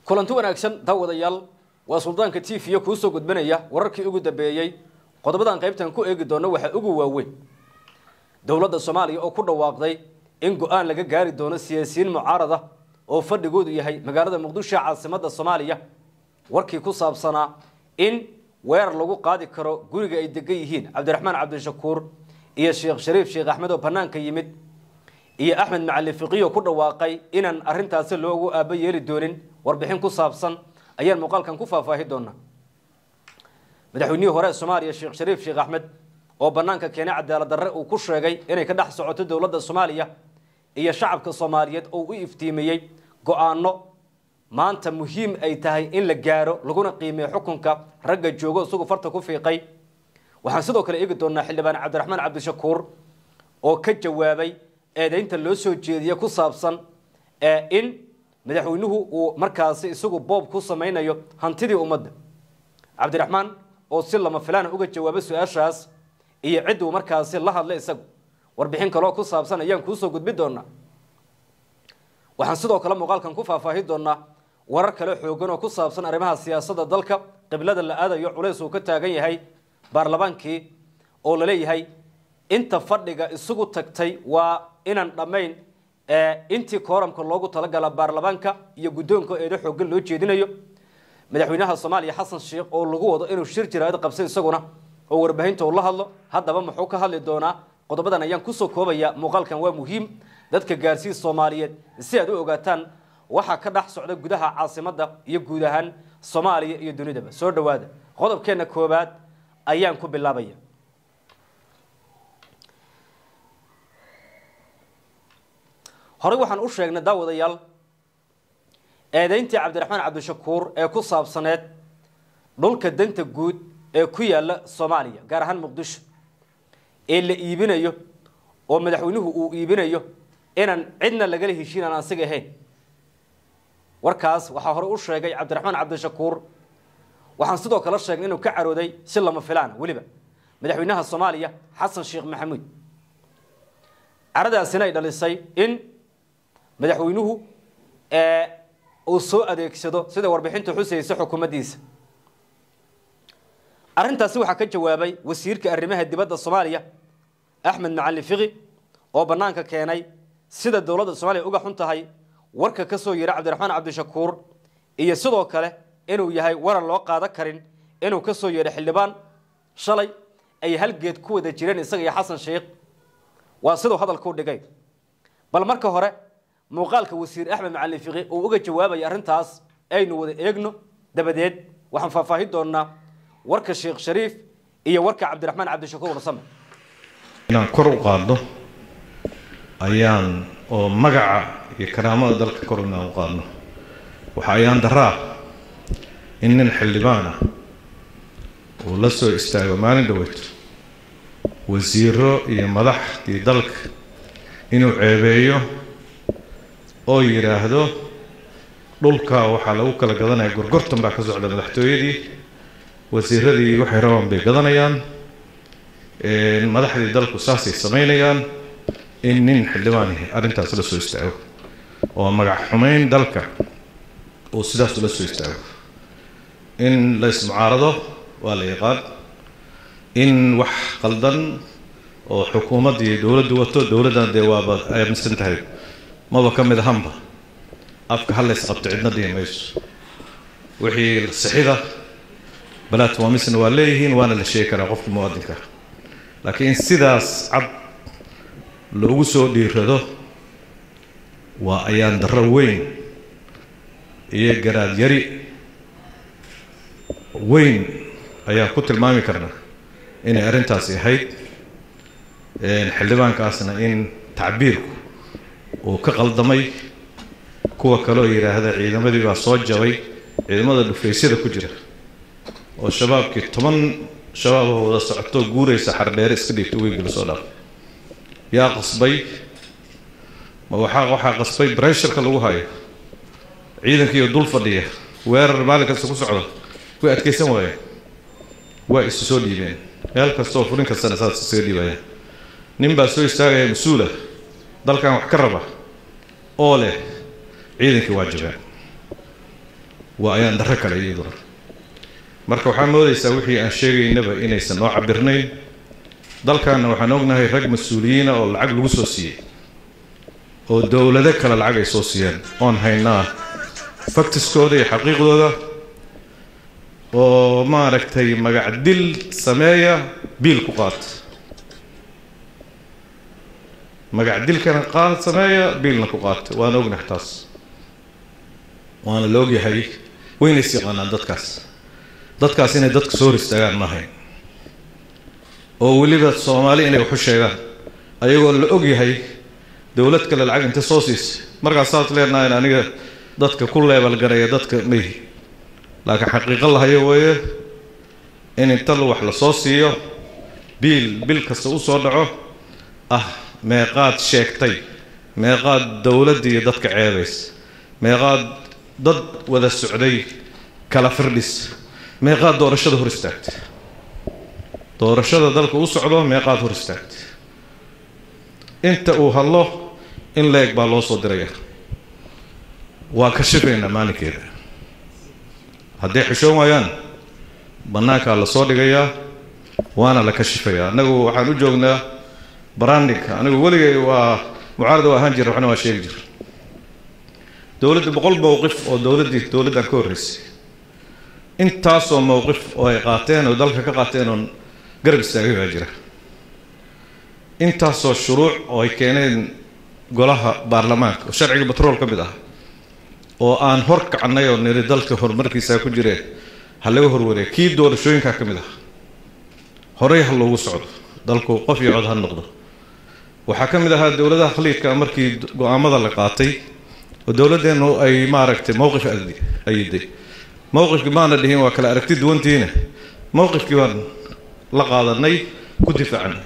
kulanti wanaagsan daawadayaal waa suldaanka t v kuu soo gudbinaya wararkii ugu dambeeyey qodobadan qaybtan ku eegi doono waxaa ugu waaweyn dowladda soomaaliya oo ku dhawaaqday in go-aan laga gaari doono siyaasiyiin mucaarada oo fadhigoodu yahay magaalada muqdisho caasimadda soomaaliya warkii ku saabsanaa in weerar lagu qaadi karo guriga ay degan yihiin cabdiraxmaan cabdishakuur iyo sheekh shariif sheekh axmed oo banaanka yimid iyo axmed macali fiqiyo ku dhawaaqay inaan arintaasi loogu aaba yeeli doonin warbixin ku saabsan ayaan muuqaalkan ku faahfaahi doonaa madaxweynihii hore ee soomaaliya sheekh shariif sheekh axmed oo banaanka keenay cadaalad darre uu ku sheegay inay ka dhex socoto dowladda soomaaliya iyo shacabka soomaaliyeed oo u iftiimiyey go-aano maanta muhiim ay tahay in la gaaro laguna qiimeeyo xukunka ragga joogo isagu farta ku fiiqay waxaan sidoo kale eegi doonaa xildhibaan cabdiraxmaan cabdishakuur oo ka jawaabay eedeynta loo soo jeediye ku saabsan in madaxweynuhu uu markaasi isagu boob ku samaynayo hantidii ummadda cabdiraxmaan oo si lama filaana uga jawaabay su-aashaas iyo cidduu markaasi la hadlay isagu warbixin kaloo ku saabsan ayaan kuusoo gudbi doonaa waxaan sidoo kale muuqaalkan ku faahfaahi doonaa warar kale xoogan oo ku saabsan arrimaha siyaasadda dalka qiblada la aadayo culays uu ka taagan yahay baarlamaankii oo laleeyahay inta fadhiga isugu tagtay waa inaan dhammayn intii kooramka loogu talagala baarlamaanka iyo guddoonka eedo xoogan loo jeedinayo madaxweynaha soomaaliya xasan sheekh oo lagu wado inuu shir jiraad qabsay isaguna oo warbaahinta uu la hadlo haddaba muxuu ka hadli doonaa qodobadan ayaan kusoo koobaya muuqaalkan waa muhiim dadka gaarsii soomaaliyeed si aad u ogaataan waxaa ka dhex socda gudaha caasimadda iyo guud ahaan soomaaliya iyo dunidaba soo dhowaada qodobkeenna koobaad ayaan ku bilaabaya horey waxaan u sheegnay daawadayaal eedeyntii cabdiraxmaan cabdishakuur ee ku saabsaneed dhulka danta guud ee ku yaala soomaaliya gaar ahaan muqdisho ee la iibinayo oo madaxweynuhu uu iibinayo inaan cidna lagala heshiin aan asiga ahayn warkaas waxaa horey u sheegay cabdiraxmaan cabdishakuur waxaan sidoo kale sheegnay inuu ka carooday si lama filaana weliba madaxweynaha soomaaliya xasan sheekh maxamuud caradaasina ay dhalisay in madaxweynuhu uu soo adeegsado sida warbixinta xusaysa xukuumaddiisa arrintaasi waxaa ka jawaabay wasiirka arrimaha dibadda soomaaliya axmed macali fiqi oo bannaanka keenay sida dowladda soomaaliya uga xun tahay warka ka soo yidha cabdiraxmaan cabdishakuur iyo sidoo kale inuu yahay waran loo qaadan karin inuu ka soo yeedho xildhibaan shalay ay halgeed ku wada jireen isaga iyo xasan sheekh waa siduu hadalkuu dhigay bal marka hore muuqaalka wasiir axmed macalin fiqi uu uga jawaabaya arrintaas aynu wada eegno dabadeed waxaan faahfaahin doonaa warka sheekh shariif iyo warka cabdiraxmaan cabdishakuur warsame inaan kor u qaadno ayaan oo magaca iyo karaamada dalka kor inaan u qaadno waxa ayaan daraa in nin xildhibaan ah uu la soo istaago maalin dhaweyto wasiiro iyo madaxdii dalka inuu ceebeeyo oo yidhaahdo dhulka waxaa lagu kala gadanaya gorgortan baa ka socda madaxtooyadii wasiiradii waxay rabaan bay gadanayaan madaxdii dalku saasay samaynayaan in nin xildhibaan yahay arrintaas la soo istaago oo magac xumayn dalka uu sidaas ula soo istaago in la ismucaarado waa la yaqaan in wax qaldan oo xukuumaddii dowladdu wato dowladdan dee waaba aaminsan tahay maba ka mid ahanba afka halays qabto cidna dhihi mayso wixii sixida balaatmaamisna waa leeyihiin waana la sheegi karaa qofka muwaadinka laakiin sidaas cad loogu soo dhiirado waa ayaan darro weyn iyo garaad yari weyn ayaan ku tilmaami karnaa inay arrintaasi ahayd xildhibaankaasna in tacbiirku uu ka qaldamay kuwa kaloo yidhaahda ciidamadii baa soo jabay ciidamada dhufaysyada ku jira oo shabaabkii toban shabaaboo wada socoto guuraysa xardheere iska dhiigta weygii lasoo dhaafay yaa qasbay ma waxaa waxaa qasbay bresharka lagu hayo ciidankiiyo dul fadhiya weerar maalin kasta ku socda way adkaysan waayeen waa isu soo dhiibeen meel kastaoo furin kastana saas isaga dhiibayaan nin baa soo istaagaya mas-uula dalkan wax ka raba oo leh ciidankii waa jabeen waa ayaan darro kale iyaduna marka waxaa moodaysaa wixii aan sheegaynaba inaysan noo cabirnayn dalkanna waxaan ognahay rag mas-uuliyiina oo lacag lagu soo siiyey oo dowlado kale lacag ay soo siiyeen oon haynaa faktiskooda iyo xaqiiqdooda oo maaragtay magac dil sameeya biil ku qaata magac dilkana qaad sameeya biilna ku qaata waana ognahay taas waana la ogyahay waynays yaqaanaan dadkaas dadkaas inay dadka soo hor istaagaan ma ahayn oo weliba soomaali inay waxu sheegaan ayagoo la ogyahay dowlad kale lacag inta soo siisa markaas saas leenahayn aniga dadka ku leebalgaraya dadka mayhi laakiin xaqiiqo lahayo weeye in inta wax la soo siiyo biil bil kasta u soo dhaco ah meeqaad sheegtay meeqaad dowladda iyo dadka ceebaysa meeqaad dad wada socday kala firdhis meeqaad doorashada hor istaagtay doorashada dalka u socdo meeqaad hor istaagtay inta uu hadlo in la-eg baa loo soo diraya waa kashifaynaa maalinkeeda hadday xishoon waayaan bannaankaa la soo dhigayaa waana la kashifayaa annagu waxaan u joognaa brandinka anigu weligay waa mucaarada waa ahaan jira waxna waa sheegi jira dowladda boqol mowqif oo dowladdii dowladdan ka horreysay intaasoo mowqif oo ay qaateen oo dalka ka qaateen oon garab istaagay baa jira intaasoo shuruuc oo ay keeneen golaha baarlamaanka oo sharciga batrool ka mid ah oo aan hor kacnay oo niri dalka horumarkiisaa ku jireen ha laga horwareeg kii doorashooyinkaa ka mid ah horey ha loogu socdo dalku qof iyo cod ha noqdo waxaa ka mid ahaa dowladaha khaliidka markii go-aamada la qaatay oo dowladdeennu ay maaragtay mowqif ayiday mowqifkii maana dhihin waa kala aragti duwantiina mowqifkii baan la qaadanay ku difaacnay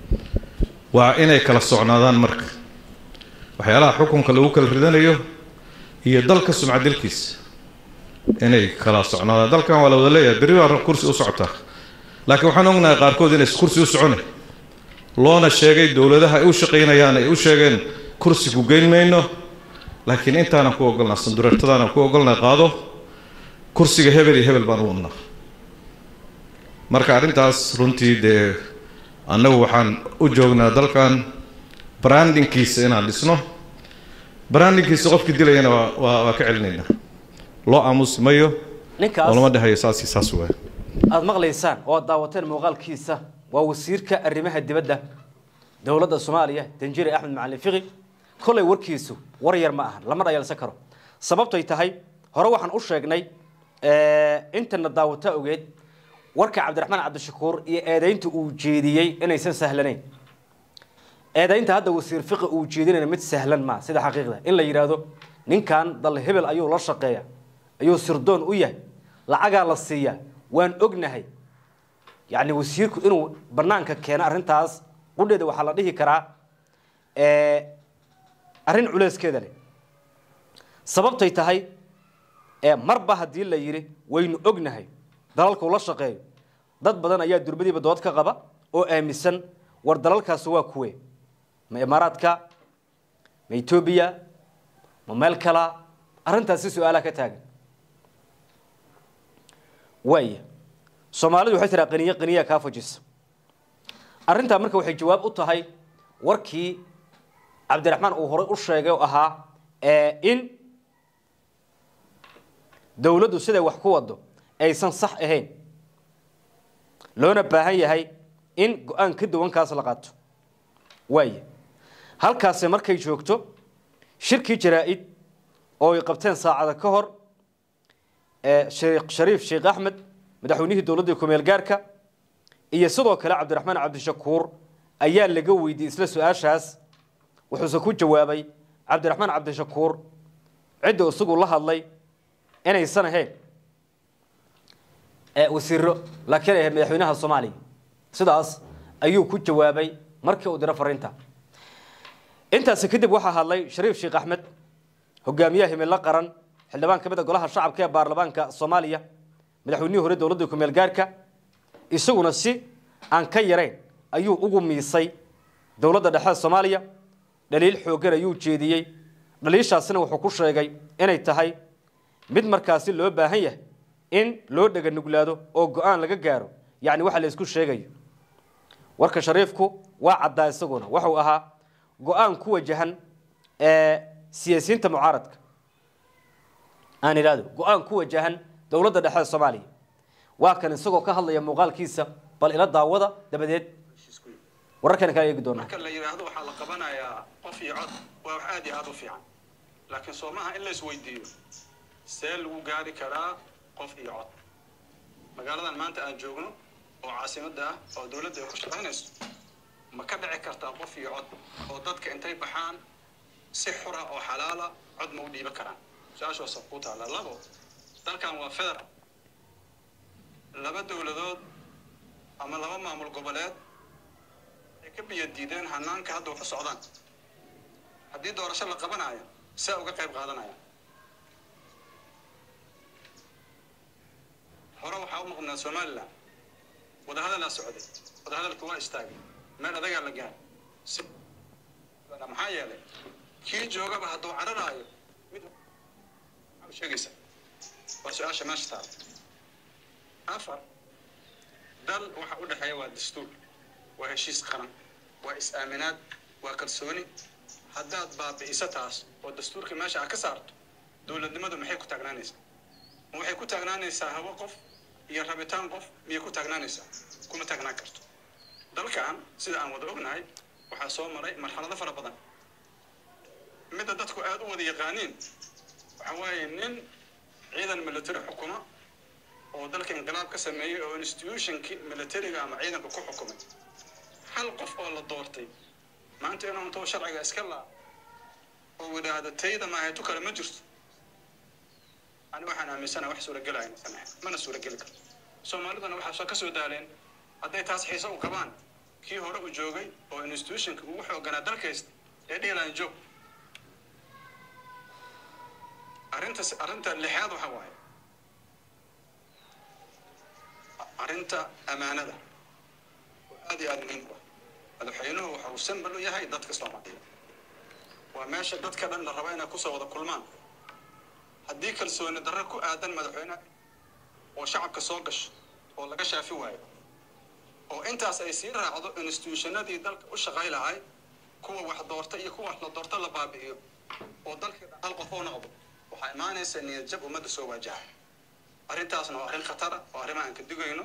waa inay kala socnaadaan marka waxyaalaha xukunka lagu kala ridanayo iyo dalka sumcadilkiisa inay kala socnaadaan dalkan waa la wada leeyahay berri baa kursi u socotaa laakiin waxaan ognahay qaarkood inay kursi u socone loona sheegay dowladaha ay u shaqaynayaan ay u sheegeen kursi ku geyn mayno laakiin intaanan ku ogolnaa sandureertadaanan ku ogolnaa qaado kursiga hebel iyo hebel baan u wadnaa marka arrintaas runtii dee annagu waxaan u joognaa dalkan brandinkiisa inaan dhisno brandinkiisa qofkii dilayana waa waa waa ka celinaynaa loo aamusi mayo oo ninkaas lama dhahayo saas iyo saas waay aada maqlaysaan oo aad daawateen muuqaalkiisa waa wasiirka arrimaha dibadda dowladda soomaaliya danjire axmed macalin fiqi kollay warkiisu war yar ma ahan lama dhayalsan karo sababtay tahay hore waxaan u sheegnay intana daawata ogeed warka cabdiraxmaan cabdishakuur iyo eedaynta uu jeediyey inaysan sahlanayn eedaynta hadda wasiir fiqi uu jeedinayna mid sahlan maa sida xaqiiqda in la yidhaahdo ninkan dal hebel ayuu la shaqeeya ayuu sirdoon u yahay lacagaa la siiyaa waan ognahay yacni wasiirku inuu banaanka keeno arrintaas qudheeda waxaa la dhihi karaa arrin culeyskeeda leh sababtay tahay marba haddii la yidhi waynu ognahay dalalkuu la shaqeeyo dad badan ayaa durbadiiba dood ka qaba oo aaminsan war dalalkaasi waa kuwe ma imaaraadka ma etoobiya ma meel kala arrintaasi su-aalaha ka taagan waaya soomaalidu waxay tiraa qaniye qaniyaa kaa fajisa arrintaa marka waxay jawaab u tahay warkii cabdiraxmaan uu horay u sheegay oo ahaa in dowladdu siday wax ku wado aysan sax ahayn loona baahan yahay in go-aan ka duwankaas la qaato waaya halkaasi markay joogto shirkii jaraa-id oo ay qabteen saacada ka hor sheekh shariif sheekh axmed madaxweynihii dowladda kumeel gaarka iyo sidoo kale cabdiraxmaan cabdishakuur ayaa laga weydiiyey isla su-aashaas wuxuuse ku jawaabay cabdiraxmaan cabdishakuur cidda isagu la hadlay inaysan ahayn wasiiro laakiin ay ahayd madaxweynaha soomaaliya sidaas ayuu ku jawaabay markii uu diro fariinta intaasi kadib waxaa hadlay shariif sheekh axmed hogaamiyaha himilo qaran xildhibaan ka mid a golaha shacabka ee baarlamaanka soomaaliya madaxweynihii hore dowladda kumeel gaarka isaguna si aan ka yarayn ayuu ugu miisay dowladda dhexe soomaaliya dhaliil xooggan ayuu jeediyey dhaliishaasina wuxuu ku sheegay inay tahay mid markaasi loo baahan yahay in loo dhega nuglaado oo go-aan laga gaaro yacni waxa la isku sheegayo warka shariifku waa caddaa isaguna waxuu ahaa go-aan ku wajahan siyaasiyiinta mucaaradka aan idhahdo go-aan ku wajahan dowladda dhexe ee soomaaliya waa kan isagoo ka hadlaya muuqaalkiisa bal ila daawada dabadeed wararkana kaa eegi doonaa marka la yidhaahdo waxaa la qabanayaa qof iyo cod waa wax aad iyo aad u fiican laakiin soo maaha in la isweydiiyo see lagu gaari karaa qof iyo cod magaaladan maanta aan joogno oo caasimadda ah oo dowladda ay ku shaqaynayso ma ka dhici kartaa qof iyo cod oo dadka intay baxaan si xura oo xalaala cod ma u dhiiban karaan su-aashaasa ku taalla labo dalkan waa federal laba dowladood ama laba maamul goboleed ay ka biyo diideen hanaanka hadda wax u socdaan haddii doorasho la qabanayo saa uga qayb qaadanaya hore waxaa u maqnaa somalilan wadahadalaa socday wadahadalku waa istaagay meel adagaa la gaaray maxaa yeelay kii joogaba hadduu cararaayo mid sheegaysa waa su-aasha meesha taala afar dal waxa u dhexeeya waa dastuur waa heshiis qaran waa is-aaminaad waa kalsooni haddaad baabi'iso taas oo dastuurka meesha aad ka saarto dowladnimadu maxay ku taagnaanaysaa ma waxay ku taagnaanaysaa hawo qof iyo rabitaan qof miyay ku taagnaanaysaa kuma taagnaan karto dalkan sida aan wada ognahay waxaa soo maray marxalado fara badan midda dadku aada u wada yaqaaniin waxa waaye nin ciidan military xukuma oo dalka inqilaab ka sameeyey oo institutionkii militariga ama ciidanka ku xukumay hal qof oo la doortay maanta inuu intoo sharciga iska laa oo yidhaahdo tayda maaheetu kale ma jirto ani waxaan aaminsana wax suuragelaya samayn mana suurageli karto soomaaliduna waxaa ka soo daaleen hadday taas xiise u qabaan kii hore u joogay oo institutionka ugu xooganaa dalkaysta ee dhihilahan joog arrinta arrinta lixaad waxa waaye arrinta amaanada oo aad iyo aada muhiim u ah madaxweynuhu waxa uu sambal u yahay dadka soomaaliyeed waa meesha dadka dhan la raba inay kusoo wada kulmaan haddii kalsooni darro ku aadan madaxweyneha oo shacabka soo gasho oo laga shaafi waayo oo intaas ay sii raacdo institutionadii dalka u shaqay lahay kuwa wax doorta iyo kuwa wax la doorta la baabi'iyo oo dalkii hal qof oo noqdo waxaa imaanaysa niyad jab ummadda soo waajaha arrintaasna waa arrin khatara oo arrimaha aan ka digayno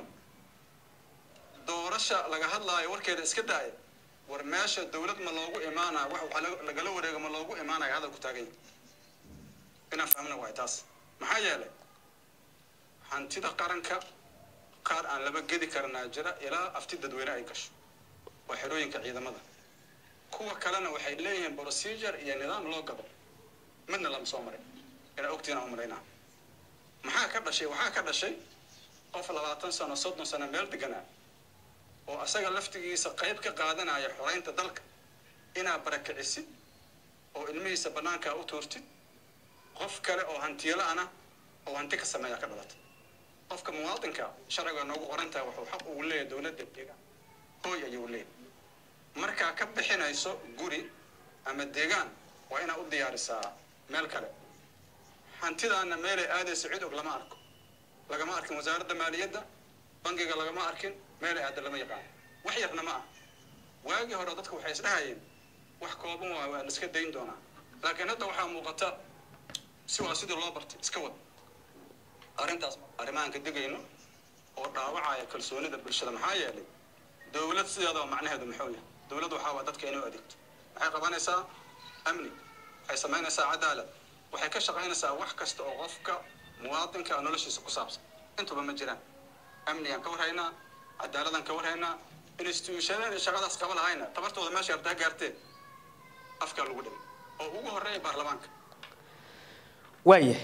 doorasha laga hadlaayo warkeeda iska daaya war meesha dowlad ma loogu imaanaya wax waxa lagala wareego ma loogu imaanaya hadal ku taagan yahay inaan fahmna waay taas maxaa yeelay hantida qaranka qaar aan laba gedi karnaa jira ilaa afti dadweyne ay gasho waa xerooyinka ciidamada kuwa kalena waxay leeyihiin procedure iyo nidaam loo gado midna lama soo marin inaa ogtiina u malaynaa maxaa ka dhashay waxaa ka dhashay qof labaatan sano soddon sano meel deganaa oo asaga laftigiisa qayb ka qaadanaya xoraynta dalka inaa barakicisid oo ilmihiisa bannaankaa u tuurtid qof kale oo hantiyala-ana oo hanti ka sameeya ka dhalatay qofka muwaadinka sharciga noogu qorantaha wuxuu xaq ugu leeyahay dowladda deegaan hooy ayuu leeyahay markaa ka bixinayso guri ama deegaan waa inaad u diyaarisaa meel kale hantidaana meelay aadayso cid og lama arko lagama arkin wasaaradda maaliyadda bangiga lagama arkin meelay aada lama yaqaan wax yarna ma ah waagii hore dadku waxay isdhahayeen wax kooban waa waa la iska dayn doonaa laakiin hadda waxaa muuqata si waa sidii loo bartay iska wad arrintaas arrimahan ka digayno oo dhaawacaya kalsoonida bulshada maxaa yeelay dowlad sideedaba macnaheedu muxuu yahay dowlad waxaa waa dadka inuu adeegto waxay qabanaysaa amni waxay samaynaysaa cadaalad waxay ka shaqaynaysaa wax kasta oo qofka muwaadinka noloshiisa ku saabsan intuba ma jiraan amnigaan ka warhaynaa cadaaladaan ka warhaynaa institutionada shaqadaas qaba lahayna tabartooda meesha artaa gaarteen afkaa lagu dhigay oo ugu horreeya baarlamaanka waayahay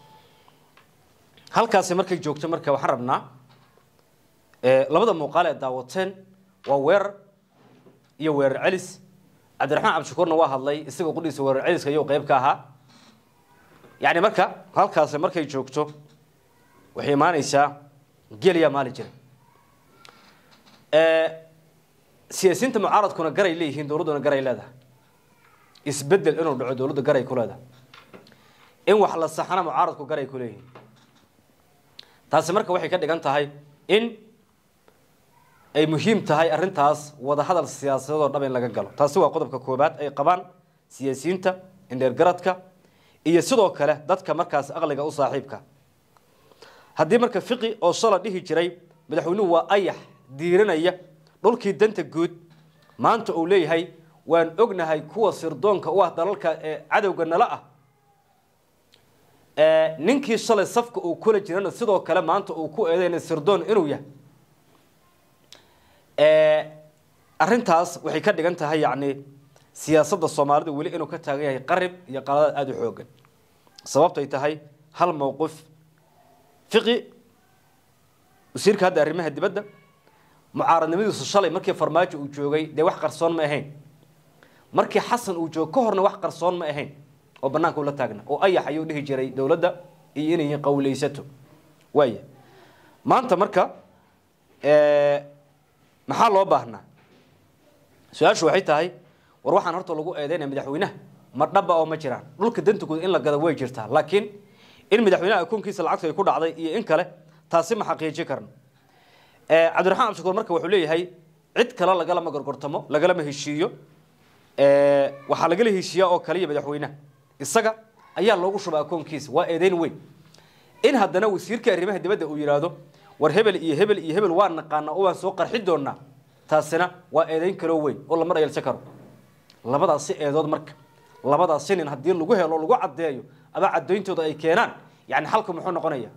halkaasi markay joogto marka waxaan rabnaa labada muuqaal ee daawateen waa weerar iyo weerar celis cabdiraxmaan cabdishakuurna waa hadlay isagoo qudhiisa weerar celiska iyou qayb ka ahaa yacni marka halkaasi markay joogto waxay imaanaysaa geliyaa maali jira siyaasiyiinta mucaaradkuna garay leeyihiin dowladduna garay leedahay isbedel inuu dhaco dowladda garay ku leedahay in wax la saxana mucaaradku garay ku leeyihiin taasi marka waxay ka dhigan tahay in ay muhiim tahay arrintaas wadahadal siyaasadeedoo dhab in laga galo taasi waa qodobka koobaad ay qabaan siyaasiyiinta indheergaradka iyo sidoo kale dadka markaas aqliga u saaxiibka haddii marka fiqi oo shala dhihi jiray madaxweynuhu waa ayax diiranaya dhulkii danta guud maanta uu leeyahay waan ognahay kuwa sirdoonka u ah dalalka ee cadowga nala ah ninkii shalay safka uu kula jirana sidoo kale maanta uu ku eedeyna sirdoon inuu yahay arrintaas waxay ka dhigan tahay yacni siyaasadda soomaalida weli inuu ka taagan yahay qarib iyo qaladaad aada u xoogan sababtay tahay hal mowqif fiqi wasiirka hadda arrimaha dibadda mucaaradnimadiisu shalay markii farmaajo uu joogay dee wax qarsoon ma ahayn markii xasan uu joogo ka horna wax qarsoon ma ahayn oo banaanka ula taagna oo ayax ayuu dhihi jiray dowladda iyo inay qawleysato waaya maanta marka maxaa loo baahnaa su-aashu waxay tahay war waxaan horta lagu eedeynaya madaxweynaha ma dhaba oo ma jiraan dhulka danta guud in la gado way jirtaa laakiin in madaxweynaha akoonkiisa lacagtu ay ku dhacday iyo in kale taasi ma xaqiijin karno cabdiraxmaan cabdishakuur marka wuxuu leeyahay cid kale lagalama gorgortamo lagalama heshiiyo waxaa lagala heshiiyaa oo kaliya madaxweynaha isaga ayaa loogu shubaa akoonkiisa waa eedeyn weyn in haddana wasiirka arrimaha dibadda uu yidhaahdo war hebel iyo hebel iyo hebel waan naqaana oo waan soo qarxi doonaa taasina waa eedeyn kaloo weyn oo lama dhayalsan karo labadaasi eedood marka labadaasi nin haddii lagu helo lagu caddeeyo ama caddooyntooda ay keenaan yani xalku muxuu noqonaya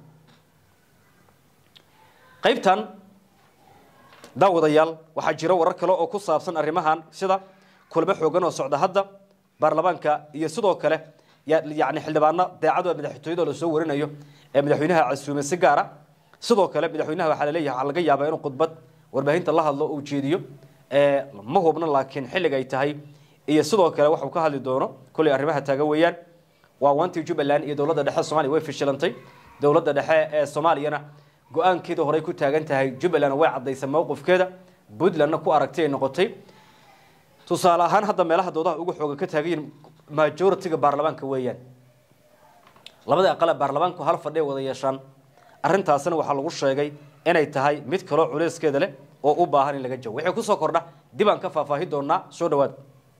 qaybtan daawadayaal waxaa jira warar kale oo ku saabsan arrimahan sida kulamo xoogan oo socda hadda baarlamaanka iyo sidoo kale yani xildhibaano daacadu madaxtooyada lasoo warinayo ee madaxweynaha casuume si gaara sidoo kale madaxweynaha waxaa laleeyahay waxaa laga yaabaa inuu khudbad warbaahinta la hadlo uu jeediyo ma hubno laakiin xilliga ay tahay iyo sidoo kale waxuu ka hadli doono kolley arrimaha taagan weeyaan waa wantii jubbaland iyo dowladda dhexe soomaliya way fishilantay dowladda dhexe ee soomaaliyana go-aankeeda horey ku taagan tahay jubbaland way caddaysay mowqifkeeda puntlandna ku aragtay ay noqotay tusaale ahaan hadda meelaha doodaha ugu xooga ka taagan yihin majoritiga baarlamaanka weeyaan labada aqale baarlamaanku hal fadhiya wada yeeshaan arrintaasina waxaa lagu sheegay inay tahay mid kaloo culeyskeeda leh oo u baahan in laga jawo wixii kusoo kordha dib aan ka faahfaahi doonaa soo dhawaada